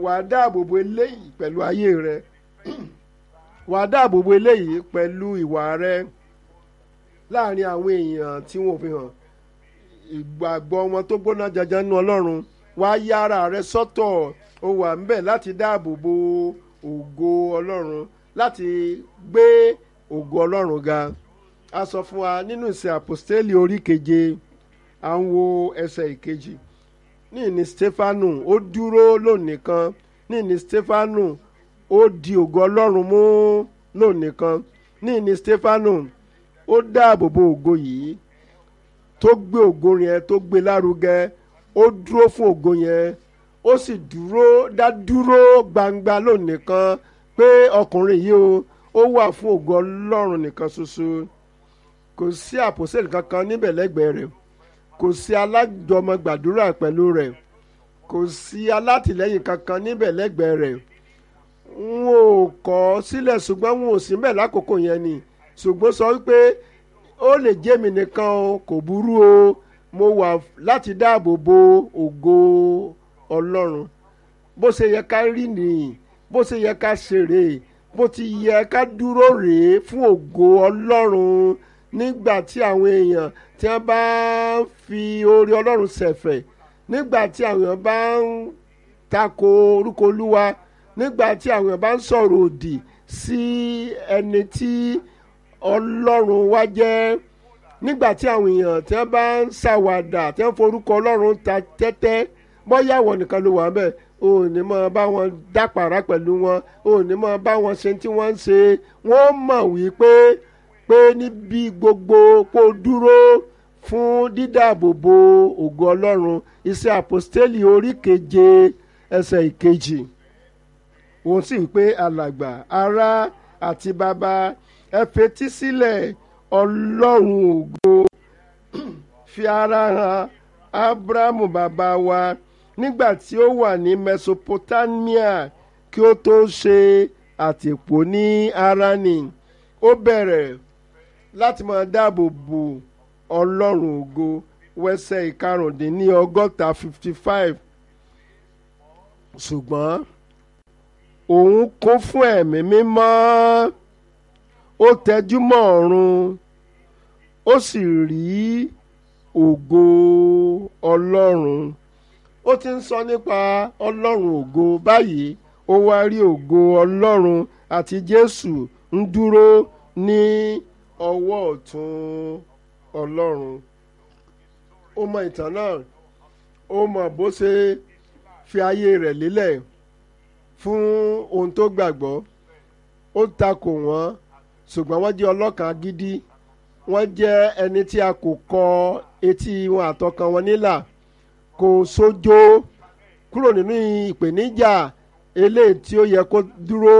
wàá dáàbò bo eléyìí pẹ̀lú ayé rẹ wàá dáàbò bo eléyìí pẹ̀lú ìwà rẹ láàrin àwọn èèyàn tí wọn ò fi hàn ìgbàgbọ́ wọn tó gbóná janjan nínú ọlọ́run wàá yára rẹ sọ́tọ̀ ó wà ńbẹ̀ láti dáàbò bo ògo ọlọ́run láti gbé ògo ọlọ́run ga a sọ fún wa nínú ìsìn àpòstélì orí keje à ń wo ẹsẹ̀ ìkejì ní ìní stefanu ó dúró lónìí kan ní ìní stefanu ó di ògo ọlọ́run mú lónìí kan ní ìní stefanu ó dáàbò bo ògo yìí tó gbé ògo yẹn tó gbé lárugẹ ó dúró fún ògo yẹn ó sì dúró dá dúró gbangba lónìí kan pé ọkùnrin yìí o ó wà fún ògo ọlọ́run nìkan ṣoṣo kò sí àpòsílẹ̀ kankan níbẹ̀ lẹ́gbẹ̀ẹ́ rẹ̀ kò sí alájọmọ gbàdúrà pẹ̀lú rẹ̀ kò sí alátìlẹ́yìn kankan níbẹ̀ lẹ́gbẹ̀ẹ́ rẹ̀ n ò kọ̀ sílẹ̀ ṣùgbọ́n n ò sí mbẹ̀ lákòókò yẹn ni ṣùgbọ́n sọ wípé ó lè jẹ́ mi nìkan o kò burú o mo wà láti dáàbò bo ògo ọlọ́run bó ṣe yẹ ká rí nìyí bó ṣe yẹ ká ṣe rèé bó ti yẹ ká dúró rèé fún ògo ọlọ́run nígbà tí àwọn èèyàn tí wọ́n bá ń fi oore ọlọ́run ṣẹ̀fẹ̀ nígbà tí àwọn èèyàn bá ń tako orúkọ olúwa nígbà tí àwọn èèyàn bá ń sọ̀rọ̀ òdì sí ẹni tí ọlọ́run wá jẹ́ nígbà tí àwọn èèyàn tí wọ́n bá ń ṣàwàdà tí wọ́n forúkọ ọlọ́run ta tẹ́tẹ́ bọ́yá àwọn nìkan ló wà ń bẹ̀ o ò ní mọ bá wọn dápàrà pẹ̀lú wọn o ò ní mọ bá wọn ṣe tí wọ́n ń ṣe wọ́n mọ̀ wípé pé níbi gbogbo kó dúró fún dídáàbòbò ògo ọlọ́run iṣẹ́ àpòstélì orí keje ẹsẹ̀ ìkejì òun sì wípé alàgbà ará àti bàbá ẹ fetí sílẹ̀ ọlọ́run ògo fi ara hàn abrahamu bàbá wa nígbà tí ó wà ní mesopotamia kí ó tó ṣe àtìpó ní harani ó bẹ̀rẹ̀ láti máa dáàbò bo ọlọ́run ògo wẹ́sẹ̀ ìkarùndínní ọgọ́ta fifty five ṣùgbọ́n òun kún fún ẹ̀mí mímọ́ ó tẹjú mọ́ ọ̀run ó sì rí ògo ọlọ́run ó ti ń sọ nípa ọlọ́run ògo báyìí ó wá rí ògo ọlọ́run àti jésù ń dúró ní ọwọ́ ọ̀tún ọlọ́run ó mọ ìtàn náà ó mọ bó ṣe fi ayé rẹ̀ lélẹ̀ fún ohun tó gbàgbọ́ ó takò wọ́n ṣùgbọ́n wọ́n jẹ́ ọlọ́kàn gidi wọ́n jẹ́ ẹni tí a kò kọ etí wọn àtọkàn wọn nílà kò sójó kúrò nínú ìpèníjà eléyìí tí ó yẹ kó dúró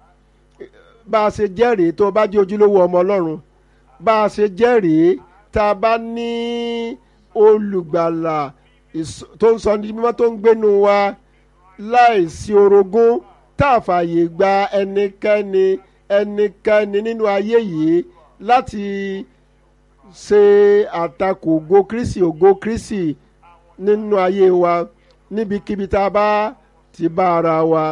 bá a ṣe jẹ́rìí tó bá jẹ́ ojúlówó ọmọ ọlọ́run bá a ṣe jẹ́rìí tá a bá ní olùgbàlà tó ń sọ ní mímọ́ tó ń gbénu wa láìsí orogún tá a fààyè gba ẹnikẹ́ni ẹnikẹ́ni nínú ayé yìí láti ṣe àtakò ògo kristi ògo kristi nínú ayé wa níbikíbi tá a bá ti bá ara wa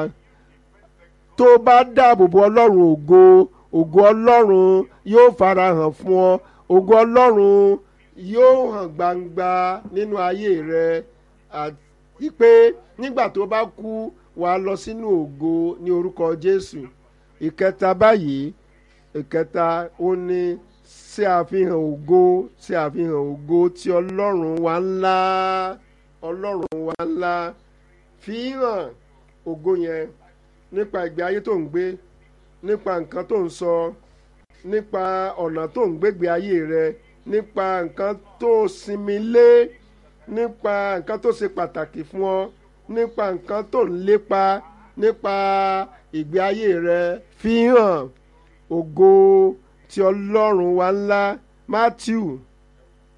tó bá dáàbò bo ọlọ́run ògo ògo ọlọ́run yóò farahàn fún ọ ògo ọlọ́run yóò hàn gbangba nínú ayé rẹ àti pé nígbà tó bá kú wàá lọ sínú ògo ní orúkọ jésù ìkẹta báyìí ìkẹta ó ní ṣe àfihàn ògo ṣe àfihàn ògo tí ọlọ́run wa ńlá ọlọ́run wa ńlá fi hàn ògo yẹn nípa ìgbé ayé tó ń gbé nípa nǹkan tó ń sọ nípa ọ̀nà tó ń gbégbé ayé rẹ nípa nǹkan tó sinmi lé nípa nǹkan tó ṣe pàtàkì fún ọ nípa nǹkan tó ń lépa nípa ìgbé ayé rẹ fi hàn ògo tí ọlọ́run wa ńlá Matthew